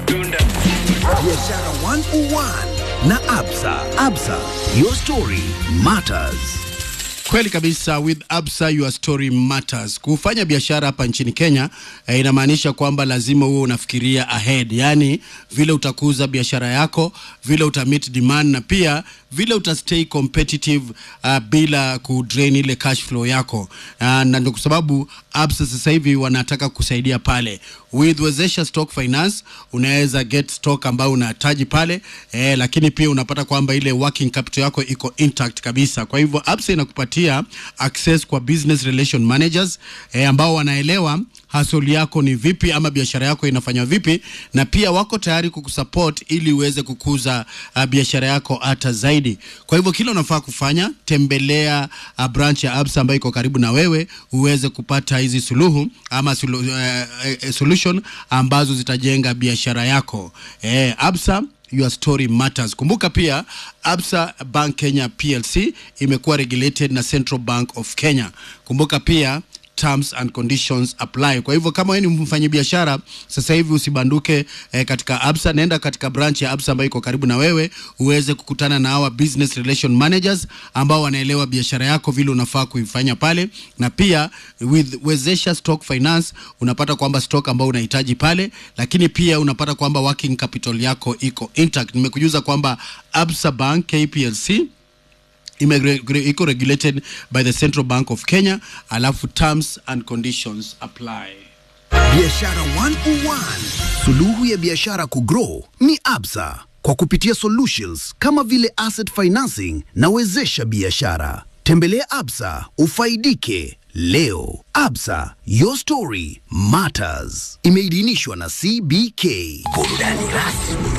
Biashara 101 na Absa. Absa, your story matters. Kweli kabisa, with Absa your story matters. Kufanya biashara hapa nchini Kenya eh, inamaanisha kwamba lazima uwe unafikiria ahead, yaani vile utakuza biashara yako, vile utamit demand na pia vile utastay competitive uh, bila kudrain ile cash flow yako uh, na ndio kwa sababu Absa sasa hivi wanataka kusaidia pale with Wezesha Stock Finance unaweza get stock ambayo unahitaji pale eh, lakini pia unapata kwamba ile working capital yako iko intact kabisa. Kwa hivyo Absa inakupatia access kwa business relation managers eh, ambao wanaelewa hasoli yako ni vipi ama biashara yako inafanywa vipi, na pia wako tayari kukusupport ili uweze kukuza uh, biashara yako hata zaidi. Kwa hivyo kila unafaa kufanya, tembelea uh, branch ya Absa ambayo iko karibu na wewe uweze kupata hizi suluhu ama sulu, uh, uh, solution ambazo zitajenga biashara yako. Eh, Absa Your story matters. Kumbuka pia Absa Bank Kenya PLC imekuwa regulated na Central Bank of Kenya. Kumbuka pia terms and conditions apply. Kwa hivyo kama wewe ni mfanyabiashara sasa hivi usibanduke eh, katika Absa, nenda katika branch ya Absa ambayo iko karibu na wewe uweze kukutana na hawa business relation managers ambao wanaelewa biashara yako vile unafaa kuifanya pale, na pia with Wezesha Stock Finance unapata kwamba stock ambao unahitaji pale, lakini pia unapata kwamba working capital yako iko intact. Nimekujuza kwamba Absa Bank KPLC ime- iko regulated by the Central Bank of Kenya, alafu terms and conditions apply. Biashara 101. Suluhu ya biashara kugrow ni Absa kwa kupitia solutions kama vile asset financing na wezesha biashara. Tembelea Absa ufaidike leo. Absa, your story matters. Imeidhinishwa na CBK. Burudani rasmi